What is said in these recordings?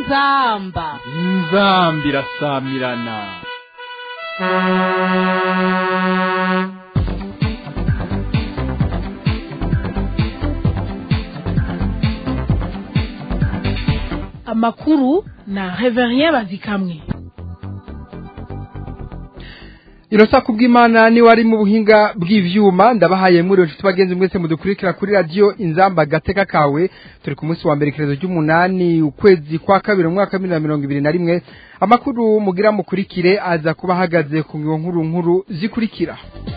inzamba inzamba irasamirana amakuru na reverien bazikamwe irosa kubw'imana ni wari mu buhinga bw'ivyuma ndabahaye muri inshuti bagenzi mwese mudukurikira kuri radio inzamba gateka kawe turi ku munsi wa mbere ikirezo ry'umunani ukwezi kwa kabiri mu mwaka wa bibiri na mirongo ibiri na rimwe amakuru mugira mukurikire aza kuba ahagaze ku ngingo nkuru nkuru zikurikira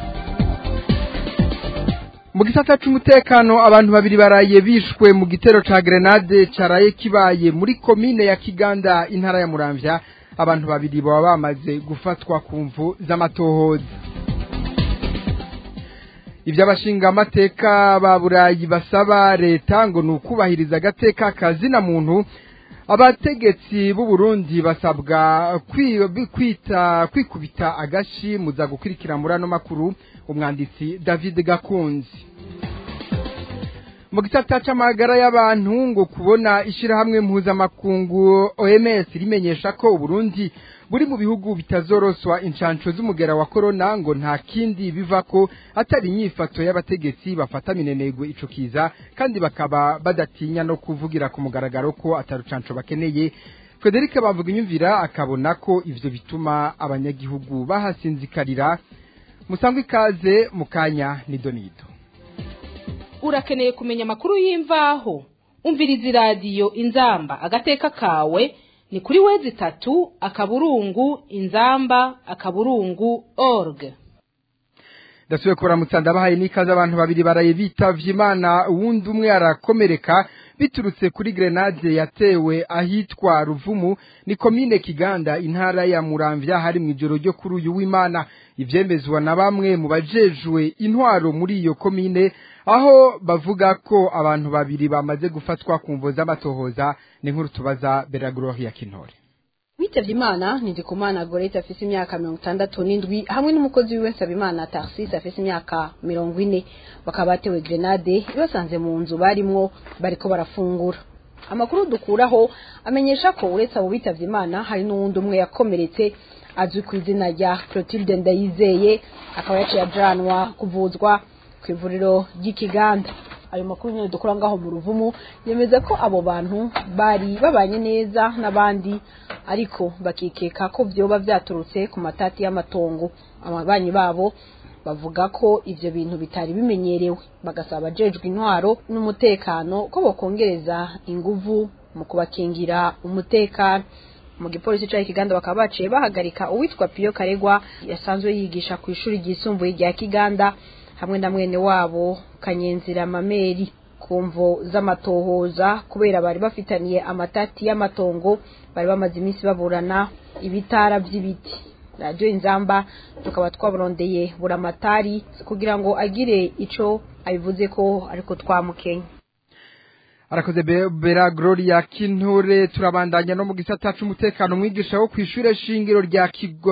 mu gisata c'umutekano abantu babiri baraye bishwe mu gitero ca grenade caraye kibaye muri komine ya kiganda intara ya muramvya abantu babiri baba bamaze gufatwa ku mvu z'amatohoza ibyo abashinga amateka ba burayi basaba leta ngo ni ukubahiriza agateka kazina muntu abategetsi b'u Burundi basabwa kwita kwikubita agashi muza gukurikira muri ano makuru umwanditsi david gakunzi mu gisata c'amagara y'abantu ngo kubona ishirahamwe mpuzamakungu OMS rimenyesha ko Burundi buri mu bihugu bitazoroswa incanco z'umugera wa corona ngo nta kindi biva ko atari inyifato y'abategetsi bafata minenegwe ico kiza kandi bakaba badatinya no kuvugira ku mugaragaro ko atarucanco bakeneye Frederic bavuga inyumvira akabona ko ivyo bituma abanyagihugu bahasinzikarira musangwe ikaze mukanya ni donido urakeneye kumenya amakuru y'imvaho umviriza iradiyo inzamba agateka kawe ni kuri wezi itatu akaburungu inzamba akaburungu org ndasubiye kuramutsa ndabahaye n'ikaze abantu babiri baraye bitavye imana uwundi umwe arakomereka biturutse kuri grenade yatewe ahitwa ruvumu ni komine kiganda intara ya muramvya hari mu ijoro ryo kuri uyu w'imana ivyemezwa na bamwe mu bajejwe intwaro muri iyo komine aho bavuga ko abantu babiri bamaze gufatwa ku mvo z'amatohoza ni nkuru tubaza Beragorohi ya Kintore witavye imana ndikumana gorete afise imyaka mirongo itandatu n'indwi hamwe n'umukozi wiwe nsabimana tarsis afise imyaka mirongo ine bakaba batewe grenade basanze mu nzu barimwo bariko barafungura amakuru dukuraho amenyesha ko uretse abo bitavye imana hari n'uwundi umwe yakomeretse azwi ku izina rya clotilde ndayizeye akaba yaciye ajanwa kuvuzwa ku ivuriro ry'ikiganda ayo makuru nyine dukora ngaho mu ruvumu yemeza ko abo bantu bari babanye neza n'abandi ariko bakikeka ko vyoba vyaturutse ku matati y'amatongo ababanyi babo bavuga ko ivyo bintu bitari bimenyerewe bagasaba abajejwe intwaro n'umutekano ko bokongereza inguvu mu kubakingira umutekano mu gipolisi ca Kiganda bakaba baciye bahagarika uwitwa Piyo Karegwa yasanzwe yigisha ku ishuri ryisumbuye rya Kiganda hamwe na mwene wabo kanyenzira mameri kumvo z'amatohoza kubera bari bafitaniye amatati y'amatongo bari bamaze iminsi baburana ibitara by'ibiti radio inzamba tukaba twaburondeye buramatari kugira ngo agire ico abivuze ko ariko twamukenya arakoze bera gloria kinture turabandanya no mu gisata c'umutekano mwigisha wo kw'ishure shingiro rya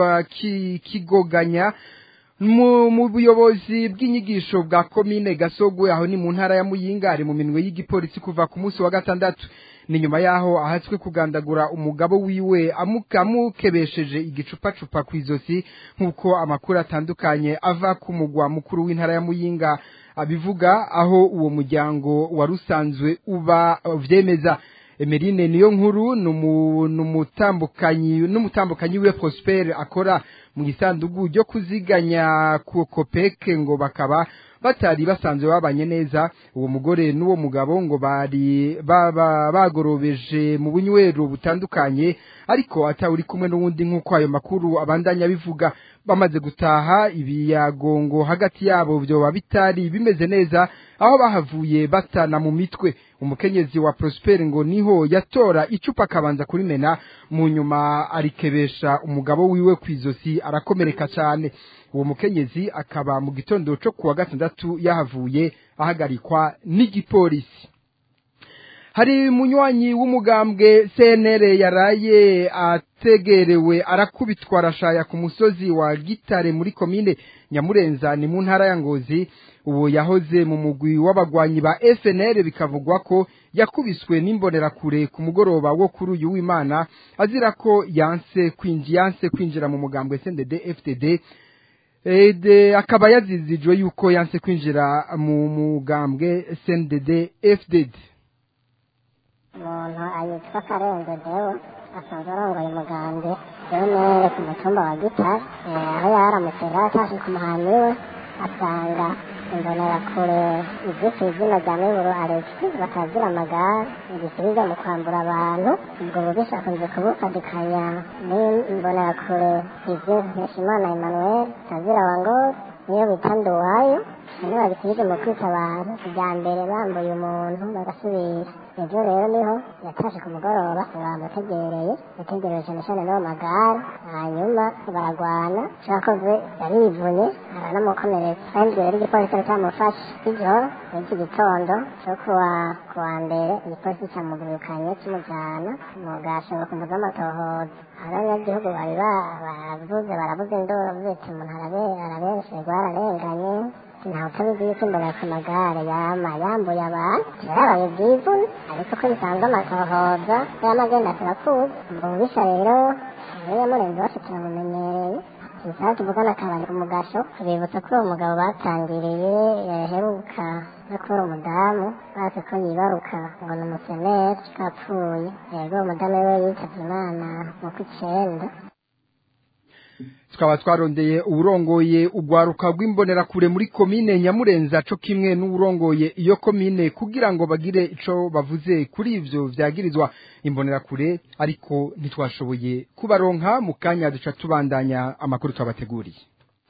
kigoganya mu buyobozi bw'inyigisho bwa komine gasogwe aho ni mu ntara ya muyinga ari mu minwe y'igipolisi kuva ku munsi wa gatandatu ni nyuma yaho ahatswe kugandagura umugabo wiwe amukebesheje igicupacupa ku izosi nk'uko amakuru atandukanye ava ku mugwa mukuru w'intara ya muyinga abivuga aho uwo muryango wari usanzwe uba vyemeza emerine niyo nkuru n'umutambukanyi n'umutambukanyi we Prosper akora mu gisandugu ryo kuziganya ku kopeke ngo bakaba batari basanzwe babanye neza uwo mugore n'uwo mugabo ngo bari baba bagorobeje mu bunywero butandukanye ariko atawuri kumwe n'uwundi nk'uko ayo makuru abandanya bivuga bamaze gutaha ibiyagongo hagati yabo byoba bitari bimeze neza aho bahavuye batana mu mitwe umukenyezi wa Prosper ngo niho yatora icupa akabanza kurimena mu nyuma arikebesha umugabo wiwe kwizosi arakomereka cyane uwo mukenyezi akaba mu gitondo cyo kuwa gatandatu yahavuye ahagarikwa n'igipolisi hari munywanyi w'umugambwe CNR yaraye ategerewe arakubitwa arashaya ku musozi wa Gitare muri komine Nyamurenza ni mu ntara ya Ngozi ubu yahoze mu mugwi w'abagwanyi ba FNL bikavugwa ko yakubiswe n'imbonerakure ku mugoroba wo kuri uyu w'Imana azira ko yanse kwinjira yanse kwinjira mu mugambwe CNDD FTD Ede akaba yazizijwe yuko yanse kwinjira mu mugambwe CNDD FDD umuntu ayitwa karenzo dewo asanzwe arongoye umugambwe rero ku mutumba wa gitari aho yaramutse rero atashe ku muhani we asanga imbonerakure izitwa izina rya miburo alexi batagira amagare igisubiza mu kwambura abantu ubwo bubisha akunze kubufadikanya n'imbonerakure izi mpeshimana emmanuel tazira wangori niyo bita nduwayo niyo babisubije mu kwita abantu bwa mbere bambuye umuntu bagasubira ejo rero niho yatashe ku mugoroba bamutegereye yategereje cyane cyane n'uwo magare hanyuma baragwana cyakoze yarivunye aranamukomeretsa kandi rero igipolisi cyari cyamufashe ijoro n'iki gitondo cyo kuwa kuwa mbere igipolisi cyamugurukanye kimujyana mu gashinga ku muzi w'amatohoza abanyagihugu bari baravuze baravuze induru bita umuntu arabenshejwe ararenganye ntawe utabizi yuko imbere ku magare yama yambuye abantu yarabaye bwivune ariko ko bisanzwe amatohoza y'amagenda turakuzi ububisha rero iyo yamurenze bose turamumenyereye isaha tuvugana akabari ku mugasho bibutsa ko uwo mugabo batangiriye yaheruka no kubura umudamu bazi ko yibaruka ngo ni umuseneri kapfuye yego uwo mudamu we yitabye imana mu kw'icyenda tukaba twarondeye uburongoye ugwaruka rw'imbonerakure muri komine nyamurenza co kimwe n'uburongoye iyo komine kugira ngo bagire ico bavuze kuri ivyo vyagirizwa imbonerakure ariko ntitwashoboye kubaronka mu kanya duca tubandanya amakuru twabateguriye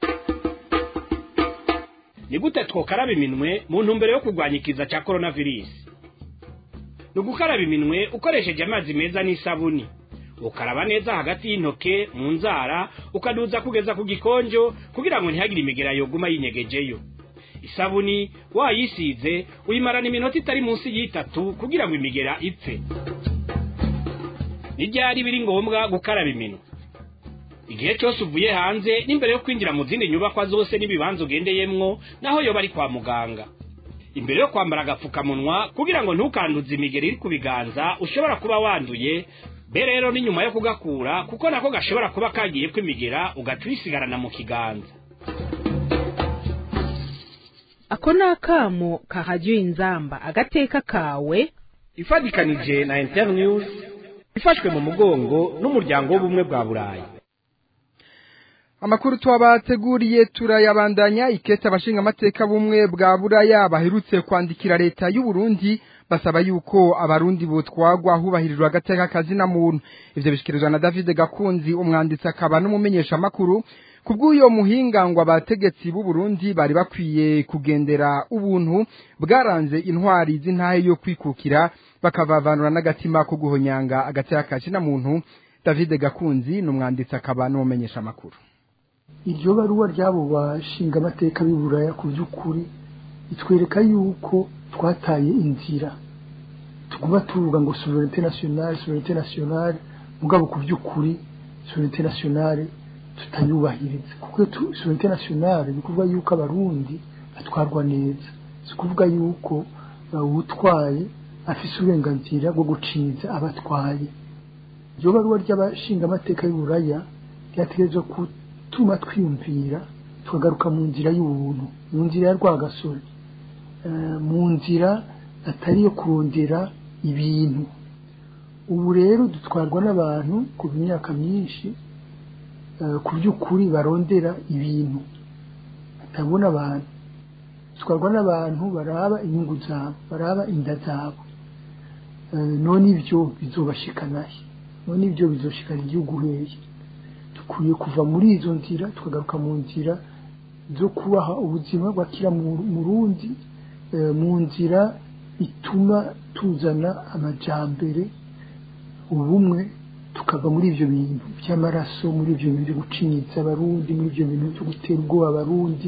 ni gute twokaraba iminwe mu ntumbero yo kurwanya ikiza cya coronavirus ni ugukaraba iminwe ukoresheje amazi meza n'isabuni ukaraba neza hagati y'intoke mu nzara ukaduza kugeza ku gikonjo kugira ngo ntihagire imigera yoguma yinyegejeyo isabuni wayisize uyimarana iminota itari munsi y'itatu kugira ngo imigera ipfe n'ibyari biri ngombwa gukaraba iminwe igihe cyose uvuye hanze n'imbere yo kwinjira mu zindi nyubakwa zose n'ibibanza ugendeyemwo naho yoba ari kwa muganga imbere yo kwambara agapfukamunwa kugira ngo ntukanduze imigeri iri ku biganza ushobora kuba wanduye be rero ni nyuma yo kugakura kuko nako gashobora kuba kagiye kwimigera ugaca uyisigarana mu kiganza ako ni akamo kahajya inzamba agateka kawe ifatikanije na internews ifashwe mu mugongo n'umuryango w'ubumwe bwa burayi amakuru twabateguriye turayabandanya ikete abashinga amateka bumwe bwa buraya baherutse kwandikira leta y'u Burundi basaba yuko abarundi botwagwa hubahirijwe agateka kazina muntu ivyo bishikirizwa na David Gakunzi umwanditsi akaba n'umumenyesha makuru kubw'uyo muhinga ngo abategetsi b'u Burundi bari bakwiye kugendera ubuntu bwaranze intwari z'intahe yo kwikukira bakavavanura n'agatima ko guhonyanga agateka kazina muntu David Gakunzi n'umwanditsi akaba n'umumenyesha makuru iryo baruwa ry'abo bashinga amateka b'iburaya ku by'ukuri itwereka yuko twataye inzira tuguma tuvuga ngo sovereignté nationale sovereignté nationale mugabo ku by'ukuri sovereignté nationale tutayubahiriza kuko sovereignté nationale ni kuvuga yuko abarundi batwarwa neza si kuvuga yuko bawutwaye afise uburenganzira bwo guciza abatwaye iryo baruwa ry'abashinga amateka y'uburaya ryategerezwa gutuma twiyumvira tukagaruka mu nzira y'ubuntu mu nzira ya rwagasore mu nzira atari iyo kurondera ibintu ubu rero dutwarwa n'abantu ku myaka myinshi ku by'ukuri barondera ibintu batabona abantu dutwarwa n'abantu baraba inyungu zabo baraba inda zabo none ibyo bizobashikanahe none ibyo bizoshikana igihugu hehe dukwiye kuva muri izo nzira tukagaruka mu nzira zo kubaha ubuzima bwakira mu rundi mu nzira ituma tuzana amajyambere ubumwe tukava muri ibyo bintu by'amaraso muri ibyo bintu byo gucinyitsa abarundi muri ibyo bintu byo gutera ubwoba abarundi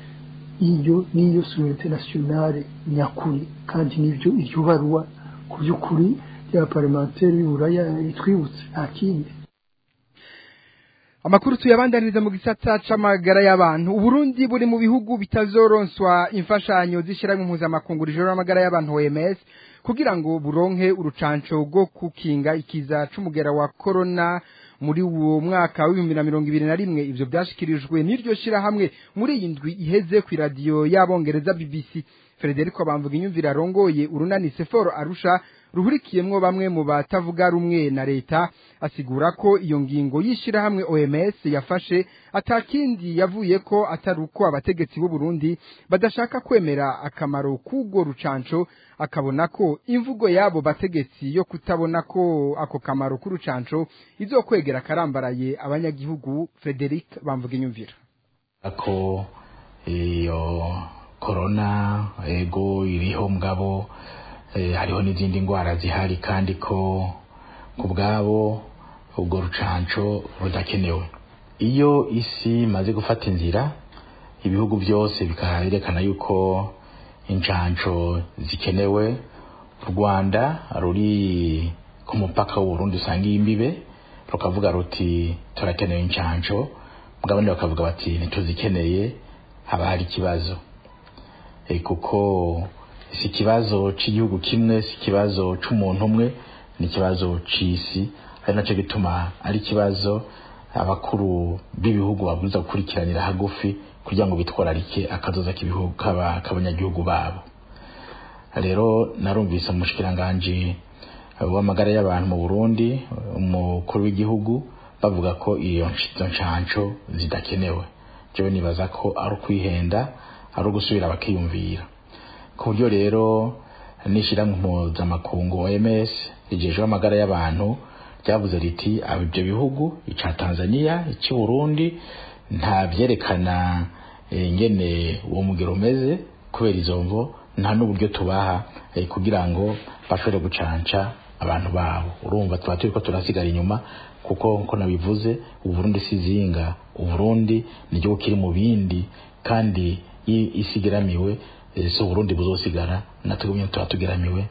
iyo niyo sovereignté nationale nyakuri kandi nibyo iryo baruwa ku by'ukuri ry'abaparlementaire y'uburaya itwibutse nta kindi Amakuru tuyabandaniriza mu gisata c'amagara y'abantu. Uburundi buri mu bihugu bitazoronswa imfashanyo zishirahamwe mpuzamakungu rijoro amagara y'abantu OMS kugira ngo buronke urucanco rwo kukinga ikiza c'umugera wa corona muri uwo mwaka w'ibihumbi na mirongo ibiri na rimwe ivyo vyashikirijwe n'iryo shirahamwe muri iyi ndwi iheze kw'iradiyo y'abongereza BBC Frederico Bamvuga inyumvira arongoye urunani Seforo Arusha ruhurikiyemwo bamwe mu batavuga rumwe na leta asigura ko iyo ngingo y'ishirahamwe OMS yafashe atakindi yavuye ko atari uko abategetsi b'u Burundi badashaka kwemera akamaro k'ubwo rucanco akabona ko imvugo yabo bategetsi yo kutabona ko ako kamaro k'urucanco izokwegera karambaraye abanyagihugu Frederic Bamvuga inyumvira ako iyo korona ego iriho mugabo eh, hariho n'izindi ndwara zihari kandi ko ku bwabo ubwo rucanco rudakenewe iyo isi imaze gufata inzira ibihugu byose bikaherekana yuko incanco zikenewe u rwanda ruri ku mupaka w'uburundi usanga imbibe rukavuga ruti turakeneye incanco mugabo abandi bakavuga bati ntituzikeneye haba hari ikibazo e, kuko si ikibazo cy'igihugu kimwe si ikibazo c'umuntu umwe ni ikibazo c'isi ari naco gituma ari ikibazo abakuru b'ibihugu babwirizwa gukurikiranira hagufi kugira ngo bitwararike akazoza k'ibihugu kaba k'abanyagihugu babo rero narumvise umushikiranganji w'amagara y'abantu mu Burundi umukuru w'igihugu bavuga ko iyo ncanco zidakenewe jewe nibaza ko ari ukwihenda ari ugusubira bakiyumvira ku buryo rero n'ishyirahamwe mpuzamakungu OMS rijejwe amagara y'abantu ryavuze riti ibyo bihugu ica Tanzania ici Burundi nta vyerekana ingene uwo mugero umeze kubera izo mvo nta n'uburyo tubaha kugira ngo bashobore gucanca abantu babo urumva tuba turiko turasigara inyuma kuko nko nabivuze uburundi si zinga uburundi ni igihugu kiri mu bindi kandi isigaramiwe si uburundi buzosigara natwe tuba tugeramiwe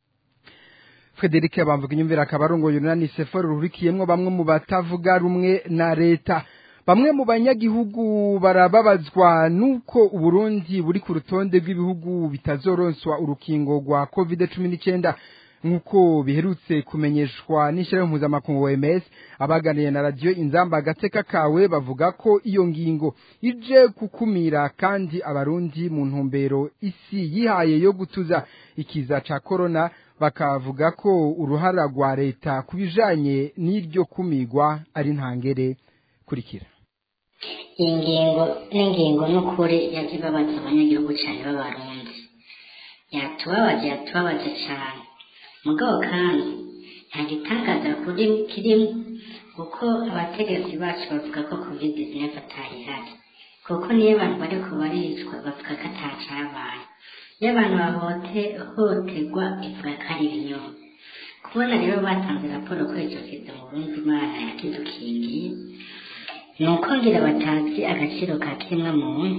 Frederic bamvuga inyumvira akabarongo yunani seforo ruhurikiyemwo bamwe mu batavuga rumwe na leta bamwe mu banyagihugu barababazwa nuko uburundi buri ku rutonde rw'ibihugu bitazoronswa urukingo rwa covid cumi n'icyenda nk'uko biherutse kumenyeshwa n'ishyirahamwe mpuzamakungu OMS abaganiye na radiyo inzamba agateka kawe bavuga ko iyo ngingo ije gukumira kandi abarundi mu ntumbero isi yihaye yo gutuza ikiza ca corona bakavuga ko uruhara rwa leta ku bijanye n'iryo kumigwa ari ntangere kurikira iyi ngingo n'ingingo n'ukuri yaje ibabaza abanyagihugu cyane b'abarundi yatubabaje yatubabaje cyane mugabo kandi nta gitangaza kuri kirimo kuko abategetsi bacu bavuga ko covid neza atari ihari kuko niyo abantu bariko baricwa bavuga ko atacabaye iyo abantu bahohoterwa ivuga ko ari ibinyoma kubona rero batanze raporo ko icyo kiza mu burundi imana yakidukingiye ni uko ngira batazi agaciro ka kimwe muntu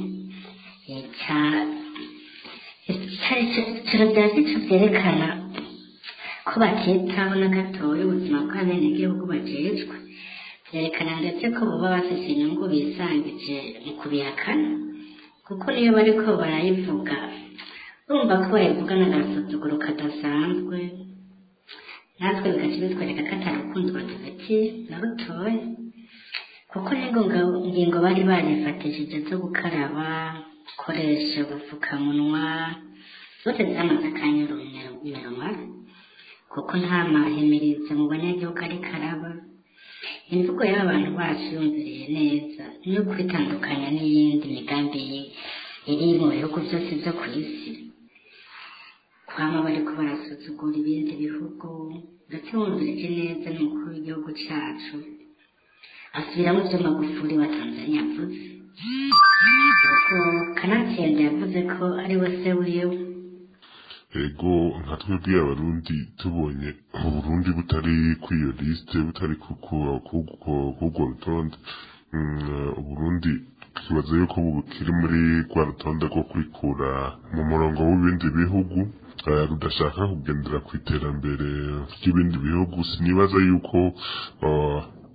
ikintu bya gicu byerekana ko batitaho na gatoya ubuzima bw'abenegihugu bajejwe byerekana ndetse ko baba bafise inyungu bisangije mu kubihakana kuko niyo bariko barayivuga urumva ko bayivuga n'agasuzuguro kadasanzwe natwe bigaca bitwereka ko atari urukundo badufitiye na rutoya kuko n'ingingo bari barifatishije zo gukaraba gukoresha ubupfukamunwa zose zamaze akanyura iminwa kuko nta mahimirizo mu banyagihugu ari karaba imvugo y'abantu bacu yumviriye neza no kwitandukanya n'iyindi migambi iri mu bihugu byose byo ku isi kwama bariko barasuzugura ibindi bihugu ndetse wumvirije neza n'umukuru w'igihugu cacu asubiramo ibyo magufuri wa tanzania yavuze ubwo kanatsinda yavuze ko ari we se wiwe ego nka twebwe abarundi tubonye uburundi butari kuri iyo lisite butari k'urwo rutonde uburundi tukibaza yuko bukiri muri rwa rutonde rwo kwikura mu murongo w'ibindi bihugu rudashaka kugendera ku iterambere ry'ibindi bihugu sinibaza yuko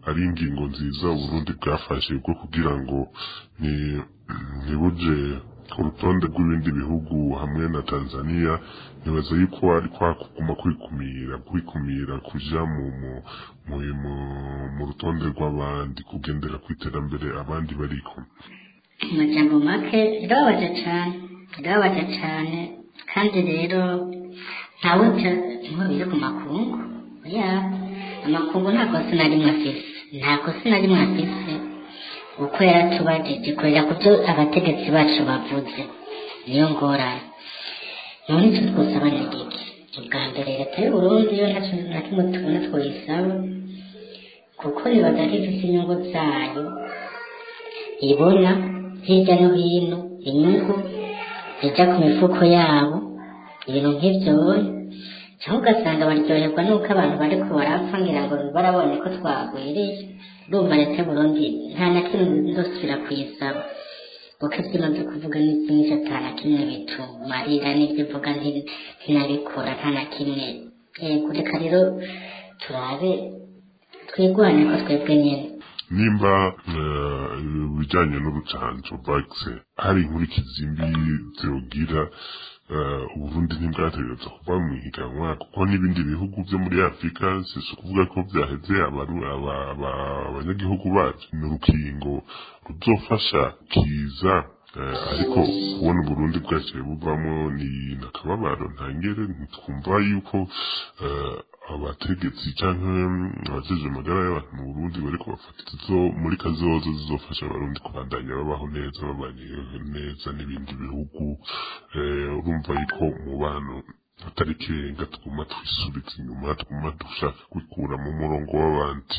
ari ingingo nziza uburundi bwafashe bwo kugira ngo ni- ntibuje ku rutonde rw'ibindi bihugu hamwe na tanzania nibaza yuko ari kwa kuguma kwikumira kwikumira kuja mu mu mu, mu, mu rutonde rw'abandi kugendera ku iterambere abandi bariko amajambo make birababaje cyane birababaje cyane kandi rero ntawe ntibabire ku makungu ya amakungu nta kosa na rimwe afise nta kosa na rimwe afise uko yaratubajije kurera ku byo abategetsi bacu bavuze niyo ngorane none icyo twosaba ni iki ubwa mbere leta y'uburundi yo ntacyo na kimwe tubona twoyisaba kuko nibaza ko ifise inyungu zayo ibona hirya no hino inyungu zijya ku mifuko yabo ibintu nk'ibyo cyangwa ugasanga baryoherwa n'uko abantu bari ko barapfa ngira ngo barabonye ko twagwiriye urumva leta y'uburundi nta na kimwe ndosubira kuyisaba kuko ibyo imaze kuvuga ni byinshi ata na kimwe bitumarira n'ibyo ivuga nti- ntinabikora nta na kimwe yego reka rero turabe twigwane ko twebwe nyine nimba eh, ibijyanye n'urucanco bagise hari inkurikizi mbi zogira eh, uburundi ntibwategereza kuva mu ihiganwa kuko n'ibindi bihugu byo muri afurika si ukuvuga ko byaheze abaru- aba- aba- abanyagihugu bacu ni urukingo ruzofasha kiza eh, ariko kubona uburundi bwaciye buvamo ni nakababaro ntangere ntitwumva yuko eh, abategetsi cyangwa abajeje amagara y'abantu mu burundi bariko bafata izo muri kazoza zizofasha abarundi kubandanya babaho neza babanye neza n'ibindi bihugu eh, urumva yuko umubano atari ikirenga tuguma twisubiza inyuma tuguma dushaka kwikura mu murongo w'abandi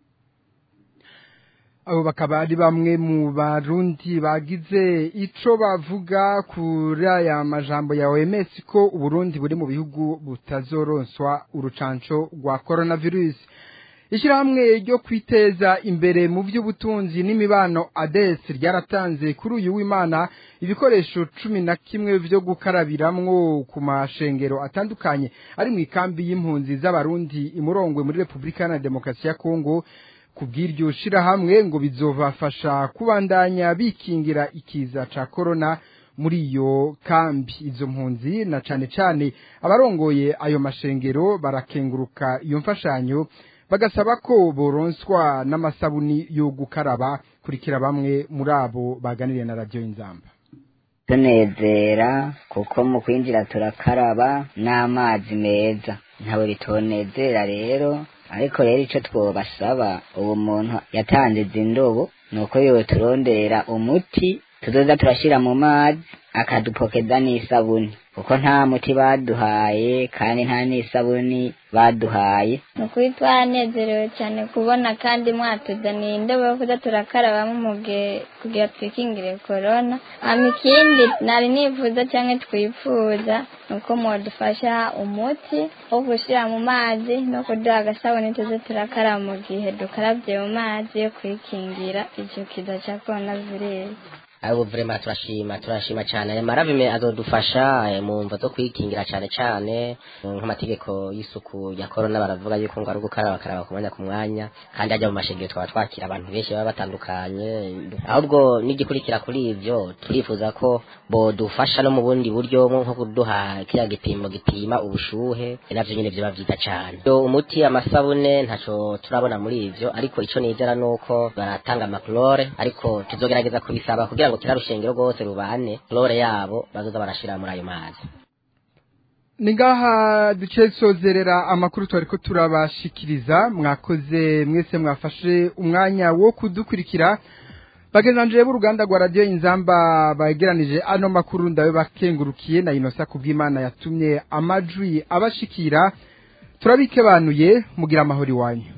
abo bakaba ari bamwe mu barundi bagize ico bavuga kuri aya majambo ya OMS ko uburundi buri mu bihugu butazoronswa urucanco rwa coronavirus ishyirahamwe ryo kwiteza imbere mu by'ubutunzi n'imibano ADES ryaratanze kuri uyu w'Imana ibikoresho cumi na kimwe byo gukarabiramwo ku mashengero atandukanye ari mu ikambi y'impunzi z'abarundi imurongwe muri Repubulika Iharanira Demokarasi ya Kongo kubw'iryo shirahamwe ngo bizobafasha kubandanya bikingira ikiza ca corona muri iyo kambi izo mpunzi na cane cane abarongoye ayo mashengero barakenguruka iyo mfashanyo bagasaba ko boronswa n'amasabuni yo gukaraba kurikira bamwe muri abo baganiriye na radio inzamba tunezera kuko mu kwinjira turakaraba n'amazi meza ntawe bitonezera rero ariko rero icyo twobasaba ubu muntu yatanze izi ndobo ni uko yoturondera umuti tuzoza turashyira mu mazi akadupokeza n'isabuni kuko nta muti baduhaye kandi nta n'isabuni baduhaye ni ukuri twaranezerewe cyane kubona kandi mwatuzaniye indobo yo kuza turakarabamo mu gihe kugira twikingire korona hama ikindi nari nifuza cyangwa twifuza ni uko mwadufasha umuti wo gushyira mu mazi no kuduha agasabuni tuze turakaraba mu gihe dukarabye mu mazi yo kwikingira icyo kiza cya korona virusi abo vrema turashima turashima cyane aya maravime azodufasha eh, mu mva zo kwikingira cyane cyane mm, nk'amategeko y'isuku ya corona baravuga yuko ngo ari ugukaraba bakaraba ku mwanya ku mwanya kandi ajya mu mashengero twaba twakira abantu benshi baba batandukanye ahubwo n'igikurikira kuri ivyo turifuza ko bodufasha no mu bundi buryo nko kuduha kiriya gipimo gipima ubushuhe navyo nyine vyoba vyiza cyane Yo, umuti amasabune ntaco turabona muri ivyo ariko ico nizera nuko baratanga amaklore ariko tuzogerageza kubisaba kugira ngo kira rushengero rwose rubane klore yabo bazoza barashira muri ayo mazi ni ngaha duce sozerera amakuru twari ko turabashikiriza mwakoze mwese mwafashe umwanya wo kudukurikira bagenanje b'uruganda rwa radiyo inzamba bageranije ano makuru ndawe bakengurukiye na inosa kubw'imana yatumye amajwi abashikira turabikebanuye mugira amahoro iwanyu